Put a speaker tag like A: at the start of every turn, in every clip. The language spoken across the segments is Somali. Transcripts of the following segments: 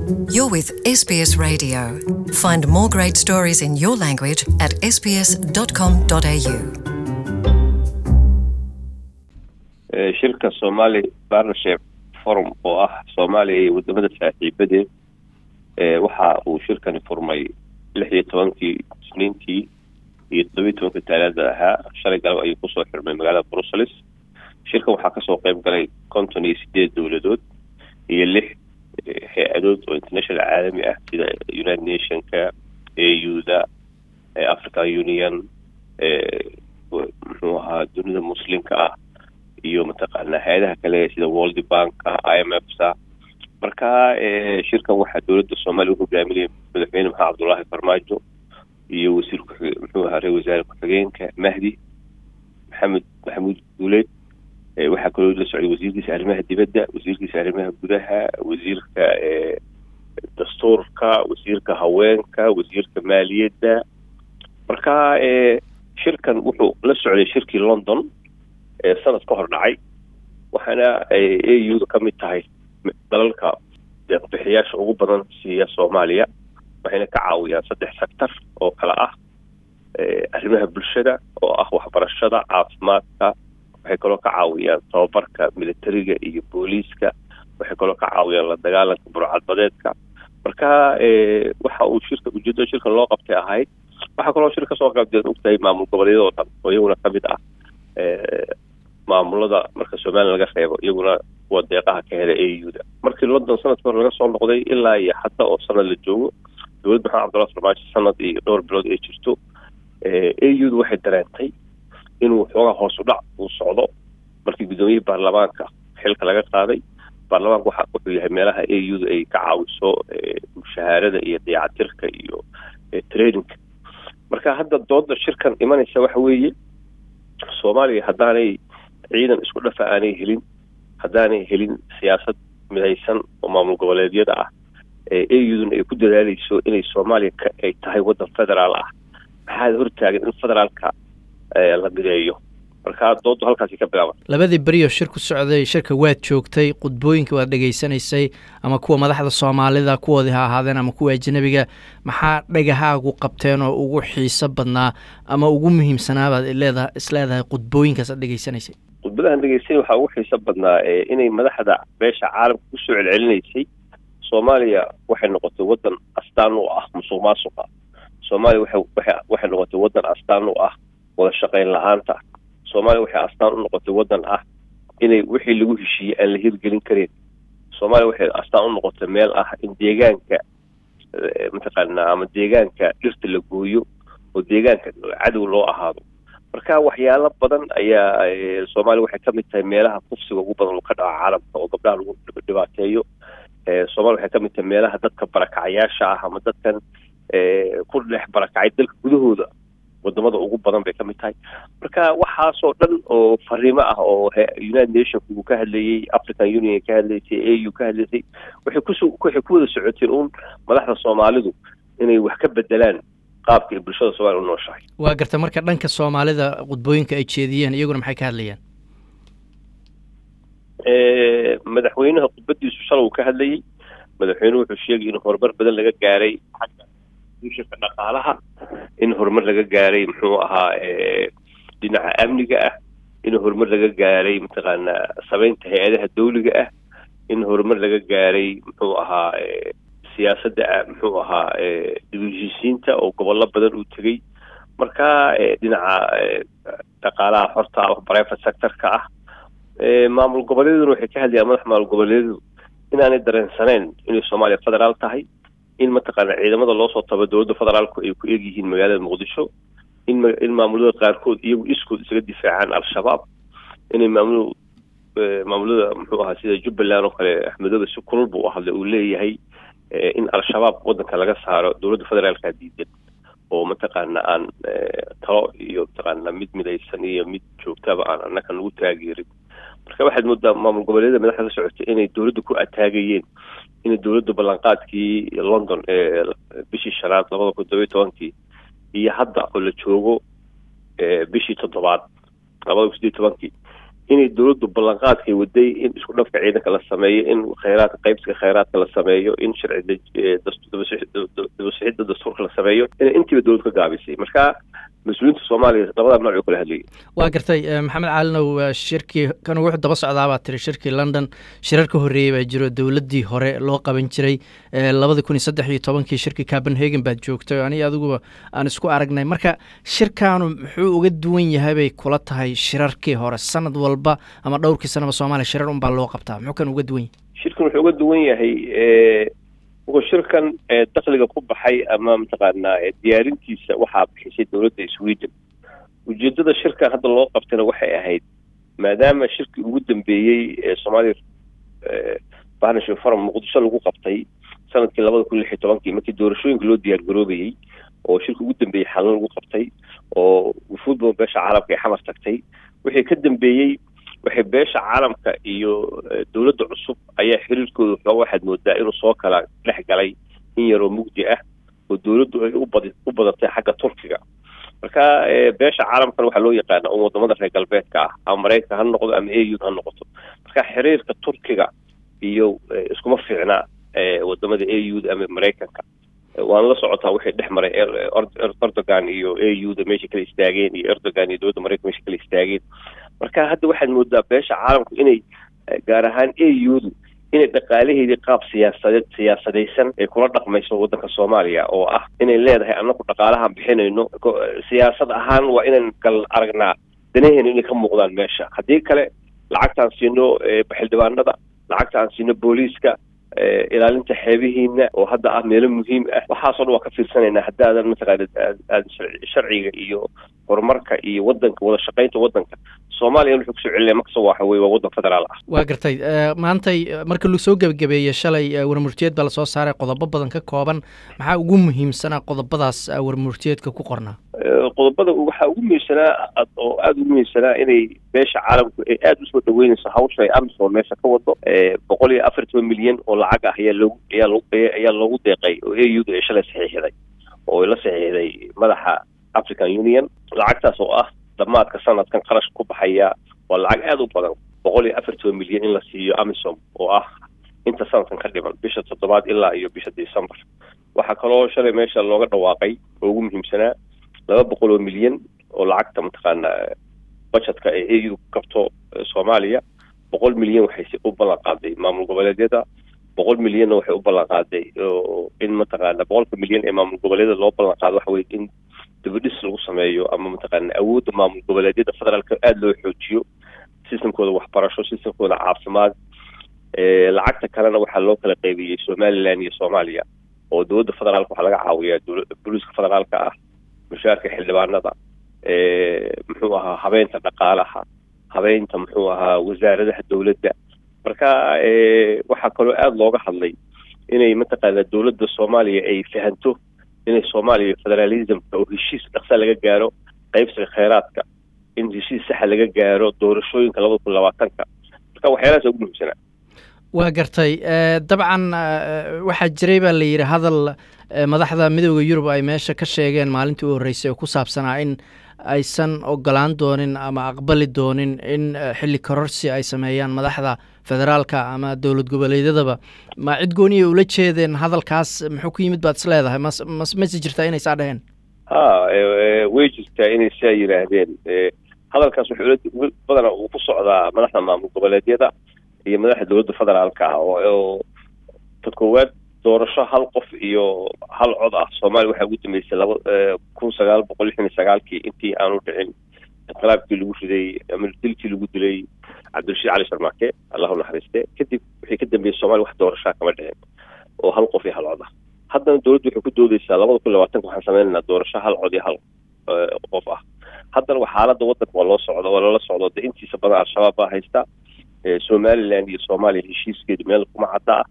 A: You're with SBS Radio. Find more great stories in your language at sbs.com.au.
B: shirka somali partnership forum oo ah soomaaliya iyo wadamada saaxiibadeed waxa uu shirkani furmay lix iyo tobankii isniintii iyo todobiyi tobanka taalaada ahaa shalay galab ayuu kusoo xirmay magaalada brussels shirkan waxaa kasoo qeyb galay konton iyo sideed dowladood iyo lix hay-adood oo international caalami ah sida united nationka au-da african union muxuu ahaa dunida muslimka ah iyo mataqaanaa hay-adaha kale sida world banka i m f sa marka shirkan waxaa dowladda soomaaliya u hogaaminaya madaxweyne maxamed cabdullaahi farmaajo iyo wasiir ku muxuu ahaa ra wasaare ku-xigeenka mahdi maxamed maxamuud guuleed waxaa kaloo la socday wasiirkiisa arrimaha dibadda wasiirkiisa arrimaha gudaha wasiirka dastuurka wasiirka haweenka wasiirka maaliyadda marka shirkan wuxuu la socday shirkii london sanad ka hor dhacay waxaana a u da ka mid tahay dalalka deeqbixiyaasha ugu badan siiya soomaaliya waxayna ka caawiyaan saddex sector oo kale ah arrimaha bulshada oo ah waxbarashada caafimaadka waxay kaloo ka caawiyaan tababarka militariga iyo booliiska waxay kaloo ka caawiyaan la dagaalanka burcadbadeedka marka waxa uu shirka ujeedada shirkan loo qabtay ahayd waxaa kaloo shir kasoo qaybdeed ogtahay maamul goboleedyada oo dhan oo iyaguna kamid ah maamulada marka somalilan laga reebo iyaguna kuwa deeqaha ka hela a u da markii london sanadka hore laga soo noqday ilaa iyo hadda oo sanad la joogo dowladda maxamed cabdullahi farmaajo sanad iyo dhowr bilood ay jirto a u da waxay dareentay inuu xoogaa hoos u dhac uu socdo markii guddoomiyihii baarlamaanka xilka laga qaaday baarlamaanka waxa wuxuu yahay meelaha a u da ay ka caawiso mushahaarada iyo dayacatirka iyo traininka marka hadda dooda shirkan imanaysa waxa weeye soomaaliya haddaanay ciidan isku dhafa aanay helin haddaanay helin siyaasad midaysan oo maamul goboleedyada ah a uduna ay ku dadaaleyso inay soomaaliya ay tahay waddan federaal ah maxaad hortaagan in federaalka la mideeyo marka doodu halkaasi ka bilaaban
C: labadii berioo shir ku socday shirka waad joogtay khudbooyinka waad dhegaysanaysay ama kuwa madaxda soomaalida kuwoodii ha ahaadeen ama kuwa ajnabiga maxaa dhagahaagu qabteen oo ugu xiiso badnaa ama ugu muhiimsanaabaad leedaha isleedahay khudbooyinkaas aad dhegaysanaysay
B: khudbadahan dhegeysanay waxaa ugu xiiso badnaa inay madaxda beesha caalamka kusoo celcelinaysay soomaaliya waxay noqotay waddan astaan u ah musuq maasuqa soomaaliya waxay waxay noqotay waddan astaan u ah wada shaqayn la-aanta soomaaliya waxay astaan u noqotay waddan ah inay wixii lagu heshiiyey aan la hirgelin karin soomaaliya waxay astaan u noqotay meel ah in deegaanka mataqaanaa ama deegaanka dhirta la gooyo oo deegaanka cadow loo ahaado marka waxyaalo badan ayaa soomaaliya waxay ka mid tahay meelaha kufsiga ugu badan oo ka dhaca caalamka oo gabdhaha lagu dhibaateeyo soomaaliya waxay ka mid tahay meelaha dadka barakacayaasha ah ama dadkan ku dhex barakacay dalka gudahooda wadamada ugu badan bay ka mid tahay marka waxaasoo dhan oo fariimo ah oo united nationka uu ka hadlayey african union ka hadlaysay a u ka hadlaysay waxay kus waxay ku wada socoteen uun madaxda soomaalidu inay wax ka bedelaan qaabka ay bulshada soomaliya u nooshahay
C: waa garta marka dhanka soomaalida khudbooyinka ay jeediyeen iyaguna maxay ka hadlayeen
B: madaxweynaha khudbadiisu shalay uu ka hadlayey madaxweynuhu wuxuu sheegay in horumar badan laga gaaray xagga duushanka dhaqaalaha in horumar laga gaaray muxuu ahaa dhinaca amniga ah in horumar laga gaaray mataqaanaa sameynta hay-adaha dawliga ah in horumar laga gaaray muxuu ahaa siyaasadda muxuu ahaa dibheshiisiinta oo gobollo badan uu tegey marka dhinaca dhaqaalaha xorta ah private sectorka ah maamul goboleeduna waxay ka hadlayaan madax maamul goboleedyadu inaanay dareensaneyn inay soomaaliya federaal tahay in mataqaana ciidamada loo soo tabo dowladda federaalku ay ku egyihiin magaalada muqdisho in in maamulada qaarkood iyagu iskood isaga difaacaan al-shabaab inay maamul maamulada muxuu ahaa sida jubbaland oo kale axmedoobe si kulul buu u hadlay uu leeyahay in al-shabaab waddanka laga saaro dowladda federaalka diidan oo mataqaana aan talo iyo mataqaana mid midaysan iyo mid joogtaba aan annaka nagu taageerin marka waxaad moodaa maamul goboleedyada madaxda la socotay inay dowladda ku ataagayeen inay dowladda ballanqaadkii london ee bishii shanaad labada kun todobiyo tobankii iyo hadda oo la joogo bishii toddobaad labada kun sideed tobankii inay dowladdu ballanqaadkay waday in isku dhafka ciidanka la sameeyo in khayraadka qaybsiga khayraadka la sameeyo in sharci dabasixidda dastuurka la sameeyo inay intiiba dowlad ka gaabisay marka mas-uuliyiinta soomaaliya labada nooc oo kala hadlayay
C: waa gartay maxamed caalinow shirkii kan wuxuu daba socdaa baa tiri shirkii london shirar ka horreeyey baa jiro dowladdii hore loo qaban jiray labada kun iyo saddex iyo tobankii shirkii copenhagen baad joogtay aniga adiguba aan isku aragnay marka shirkaanu muxuu uga duwan yahay bay kula tahay shirarkii hore sanad walba ama dhowrkii sanaba soomaaliya shirar unbaa loo qabtaa muxuu kan uga duwan yahay
B: shirkan wuxuu uga duwan yahay wuxuu shirkan dakliga ku baxay ama mataqaanaa diyaarintiisa waxaa bixisay dowladda sweden ujeedada shirkan hadda loo qabtayna waxay ahayd maadaama shirkii ugu dambeeyey ee soomaaliya partnership forum muqdisho lagu qabtay sanadkii labada kun lix iyo tobankii markii doorashooyinka loo diyaar garoobayey oo shirka ugu dambeeyey xalin lagu qabtay oo wufuudba beesha caalamka ay xamar tagtay wixii ka dambeeyey waxay beesha caalamka iyo dowladda cusub ayaa xiriirkooda waxooga waxaad moodaa inuu soo kala dhex galay in yaroo mugdi ah oo dowladdu ay ubad u badatay xagga turkiga marka beesha caalamkana waxaa loo yaqaana un wadamada reer galbeedka ah ama maraykanka ha noqdo ama a u ha noqoto marka xiriirka turkiga iyo iskuma fiicna wadamada a u da ama maraykanka waana la socotaa waxay dhex maray erdogan iyo a u da meesha kala istaageen iyo erdogan iyo dowladda maraykanka meesha kala istaageen marka hadda waxaad moodaa beesha caalamku inay gaar ahaan a u du inay dhaqaalaheedii qaab siyaasadeed siyaasadaysan ay kula dhaqmayso waddanka soomaaliya oo ah inay leedahay annaku dhaqaalahaan bixinayno siyaasad ahaan waa inaan kal aragnaa danaheena inay ka muuqdaan meesha haddii kale lacagtaan siino xildhibaanada lacagtaan siino booliiska ilaalinta xeebihiina oo hadda ah meelo muhiim ah waxaasoo dhan waa ka fiirsanaynaa haddaadan mataqaana aad sharciga iyo horumarka iyo wadanka wada shaqaynta wadanka soomaaliya wuxuu kusoo celinaya markasta waxa weye waa waddan federaal ah
C: waa gartay maantay marka lasoo gebagabeeyey shalay warmurtiyeed baa lasoo saaray qodobo badan ka kooban maxaa ugu muhiimsanaa qodobadaas warmurtiyeedka ku qornaa
B: qodobada waxaa ugu muhiimsanaa oo aada ugu muhiimsanaa inay beesha caalamku ay aada usoo dhaweynayso hawsha ay amisom meesha ka wado boqol iyo afar toban milyan oo lacag ah ayaa loogu ayaa loo ayaa loogu deeqay oo a u da ay shalay saxiixday oo ay la saxiixday madaxa african union lacagtaas oo ah dhammaadka sanadkan qarash ku baxaya waa lacag aada u badan boqol iyo afar toban milyan in la siiyo amisom oo ah inta sanadkan ka dhiman bisha toddobaad ilaa iyo bisha december waxaa kaloo shalay meesha looga dhawaaqay oo ugu muhiimsanaa laba boqol oo milyan oo lacagta mataqaana budgetka ee a u kabto soomaaliya boqol milyan waxay u ballan qaaday maamul goboleedyada boqol milyanna waxay u ballan qaaday in mataqaana boqolka milyan ee maamul goboleedyada loo ballan qaado waxa weye in dibadhis lagu sameeyo ama mataqaana awoodda maamul goboleedyada federaalka aada loo xoojiyo systemkooda waxbarasho systemkooda caafimaad lacagta kalena waxaa loo kala qaybiyey somaliland iyo soomaaliya oo dowladda federaalka waxaa laga caawiyaa booliiska federaalka ah mushaarka xildhibaanada muxuu ahaa habeynta dhaqaalaha habeynta muxuu ahaa wasaaradaha dowladda marka waxaa kaloo aada looga hadlay inay mataqaana dowladda soomaaliya ay fahanto inay soomaaliya federalismka oo heshiis dhaqsa laga gaaro qaybsiga kheyraadka in heshiis saxa laga gaaro doorashooyinka labada kun labaatanka marka waxyaalahaas ugu muhiimsanaa
C: waa gartay dabcan waxaa jiray baa la yidhi hadal madaxda midooda yurub ay meesha ka sheegeen maalintii u horreysay oo ku saabsanaa in aysan ogolaan doonin ama aqbali doonin in xilli kororsi ay sameeyaan madaxda federaalka ama dowlad goboleedyadaba ma cid gooniya ula jeedeen hadalkaas muxuu ku yimid baad is leedahay mas mas mase jirtaa inay saa dhaheen
B: ha way jirtaa inay saa yidhaahdeen hadalkaas wuxuu badana uu ku socdaa madaxda maamul goboleedyada iyo madaxda dowladda federaalka ah oo ta koowaad doorasho hal qof iyo hal cod ah soomaaliya waxaa ugu dambeysay laba kun sagaal boqol lixdan iyo sagaalkii intii aanu dhicin inqilaabkii lagu riday ama dilkii lagu dilay cabdirashiid cali sharmaake allahu naxariiste kadib wixii ka dambeeyey soomaliya wax doorashaa kama dhicin oo hal qof iyo hal cod ah haddana dowladdu waxay ku doodeysaa labada kun labaatanka waxaan sameynaynaa doorasho hal cod iyo hal qof ah haddana xaaladda waddanka waa loo socdo waa loola socdo de intiisa badan al-shabaab baa haysta somaliland iyo soomaaliya heshiiskeedu meel kuma cadda ah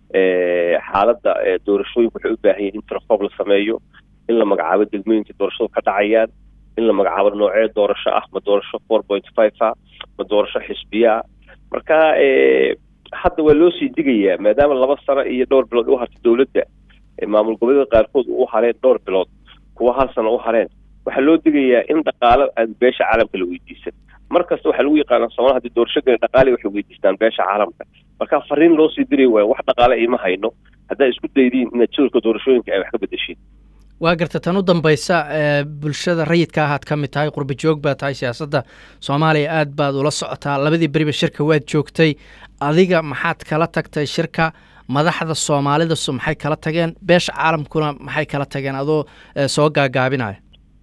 B: xaaladda doorashooyinku waxay u baahan yihin in tirokoob la sameeyo in la magacaabo degmooyinka doorashadu ka dhacayaan in la magacaabo noocee doorasho ah ma doorasho four point five ah ma doorasho xisbiyaa marka hadda waa loo sii digayaa maadaama laba sano iyo dhowr bilood u hartay dowladda maamul goboleeda qaarkood u hareen dhowr bilood kuwa hal sano u hareen waxaa loo digayaa in dhaqaalo aan beesha caalamka la weydiisan mar kasta waxaa lagu yaqaanaa soomaalida haddii doorasho gala dhaqaale waxay weydiistaan beesha caalamka marka fariin loo sii diri waayo wax dhaqaale ima hayno haddaa isku daydiin inaad jadwalka doorashooyinka ay wax ka bedeshiin
C: waa garta tan u dambaysa bulshada rayidka ahaad ka mid tahay qurba joog baa tahay siyaasadda soomaaliya aad baad ula socotaa labadii beriba shirka waad joogtay adiga maxaad kala tagtay shirka madaxda soomaalidasu maxay kala tageen beesha caalamkuna maxay kala tageen adoo soo gaagaabinaya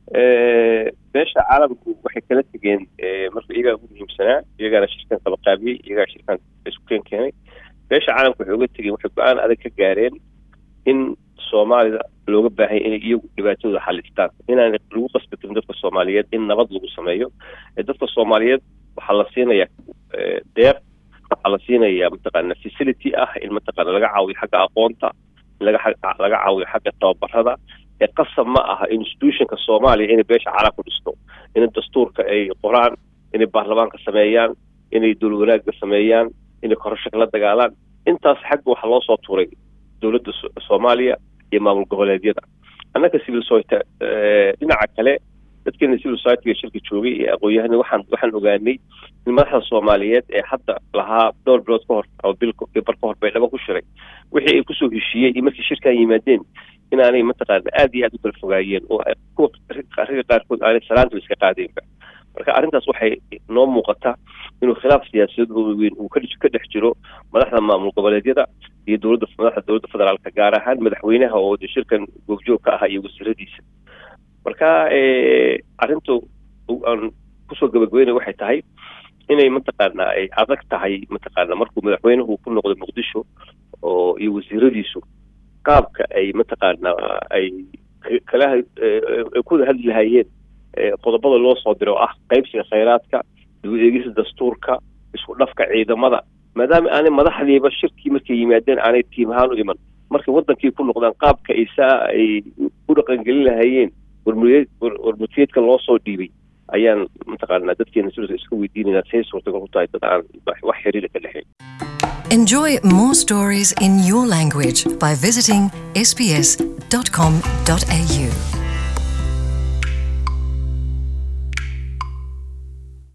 B: beesha caalamku waxay kala tegeen marka iyagaa ugu muhiimsanaa iyagaana shirkan kaba qaabiyey iyagaa shirkan isku keen keenay beesha caalamku waxay uga tegeen waxay go-aan adag ka gaareen in soomaalida looga baahanya inay iyagu dhibaatadooda xalistaan inaan lagu qasbatin dadka soomaaliyeed in nabad lagu sameeyo dadka soomaaliyeed waxaa la siinayaa deeq waxaa la siinayaa mataqaana facility ah in mataqaana laga caawiyo xagga aqoonta in laga laga caawiyo xagga tababarada ee qasab ma aha institutionka soomaaliya inay beesha caalamku dhisto in dastuurka ay qoraan inay baarlamaanka sameeyaan inay dowlad wanaagga sameeyaan inay korasho kala dagaalaan intaas xagga waxaa loo soo tuuray dowladda soomaaliya iyo maamul goboleedyada annaka civil society dhinaca kale dadkeena civil societyga shirka joogay ee aqoon-yahana waxaan waxaan ogaanay in madaxda soomaaliyeed ee hadda lahaa dhowr bilood ka hor ama bil bar ka hor bay dhaba ku shiray wixii ay kusoo heshiiyeen iyo markii shirkan yimaadeen inaanay mataqaana aada iyo aada u kala fogaayeen oo kuwa ragga qaarkood aanay salaanta iska qaadeenba marka arrintaas waxay noo muuqata inuu khilaaf siyaasadeed oo weyn uu ka dhex jiro madaxda maamul goboleedyada iyo dowladda madaxda dowladda federaalka gaar ahaan madaxweynaha oo de shirkan goobjoog ka ahaa iyo wasiiradiisa marka arrintu aan kusoo gabagabeynay waxay tahay inay mataqaana ay adag tahay mataqaana markuu madaxweynuhu ku noqdo muqdisho oo iyo wasiiradiisu qaabka ay mataqaana ay kala kuwada hadli lahaayeen qodobada loo soo diro oo ah qaybsiga khayraadka dib u eegisa dastuurka isku dhafka ciidamada maadaama aanay madaxdiiba shirkii markay yimaadeen aanay tiim ahaan u iman markay wadankii ku noqdaan qaabka ay saa ay u dhaqangelin lahaayeen warmutiyeedka loo soo dhiibay ayaan mataqaanaa dadkeena sidaas iska weydiinayna say suurtagal ku tahay dad aan wax xiriira ka dhexayn
A: Enjoy more stories in your language by visiting sbs.com.au.